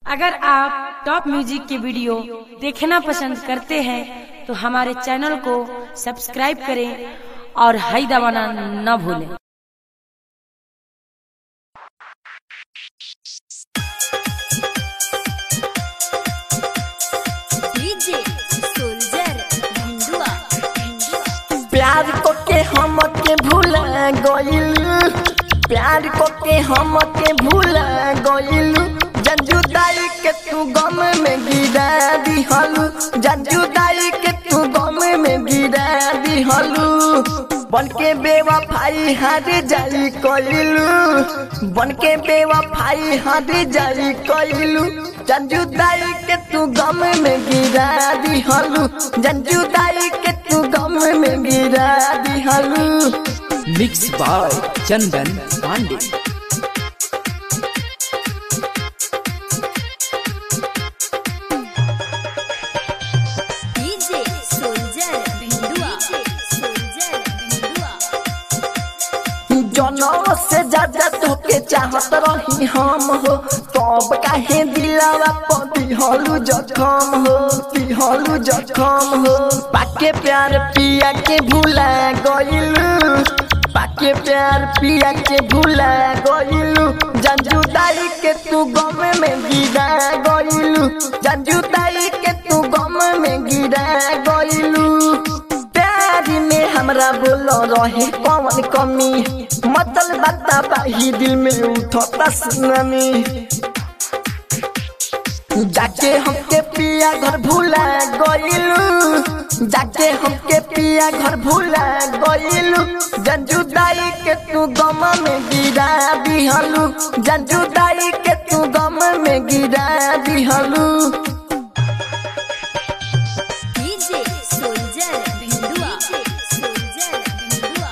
अगर आप top music के वीडियो देखना पसंद करते हैं तो हमारे चैनल को सब्सक्राइब करें और हाई दबाना न भूलें डीजे सोल्जर भिंडुआ प्यार को के हम के भूल गइल प्यार को के हम के भूल गइल जजुदाई के तू गम में गिरा दिहलू जजुदाई के तू गम में गिरा दिहलू बन के बेवफाई हार जाई कइलू बन के बेवफाई हार जाई कइलू जजुदाई के तू गम में गिरा दिहलू जजुदाई के तू गम में गिरा दिहलू mix by Chandan Pandey DJ soldier Bhindua soldier Bhindua जनम से ज्यादा तोके चाहत रही हम हो तब काहे दिलावा पर दिहलू जखम हो दिहलू जखम हो पाके प्यार पिया के भूला गइलू पाके प्यार पिया के भूला गइलू जंजुदाई के तू गम में गिरा गइलू जंजुदाई के तू गम में गिरा गइलू प्यार में हमरा बोल रहे कौन कमी मतलब बता पाही दिल में उठता सुनामी जाके हमके पिया घर भूला गइलू जाके हमके पिया घर भूला गइलू जंजुदाई के तू गम में गिरा दिहलू जंजुदाई के तू गम में गिरा दिहलू DJ soldier Bhindua soldier Bhindua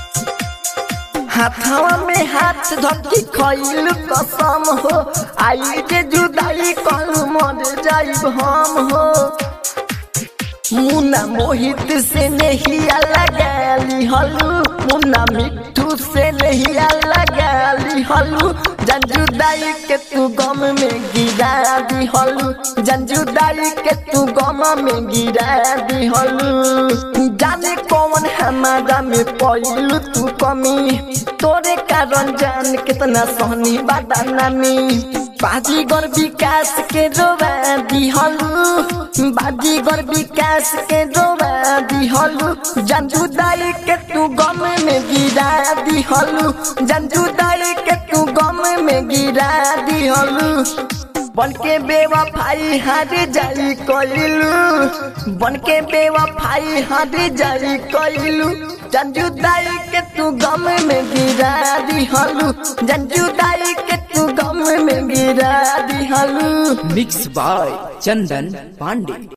हाथवा में हाथ धकी खइल कसम हो आई के जुदाई कल मर जाइब हम हो मुन्ना मोहित से नहीं लगा ली हलू मुन्ना मिट्टू से नहीं लगा ली हलू जंजुदाई के तू गम में गिरा दी हलू जंजुदाई के तू गम में गिरा दी हलू जाने कौन हमारा में पइलू तू कमी तोरे कारण जान कितना सहनी बादानामी बाजीगर विकास के रोवा दिहलू बाजीगर विकास के रोवा दिहलू जंजुदाई के तू गम में गिरा दिहलू जंजुदाई के तू गम में गिरा दिहलू बन के बेवफाई हार जाई कइलू बन के बेवफाई हार जाई कइलू जंजुदाई के तू गम में गिरा दिहलू जंजुदाई के तू गम में गिरा दिहलू मिक्स बाय चंदन पांडे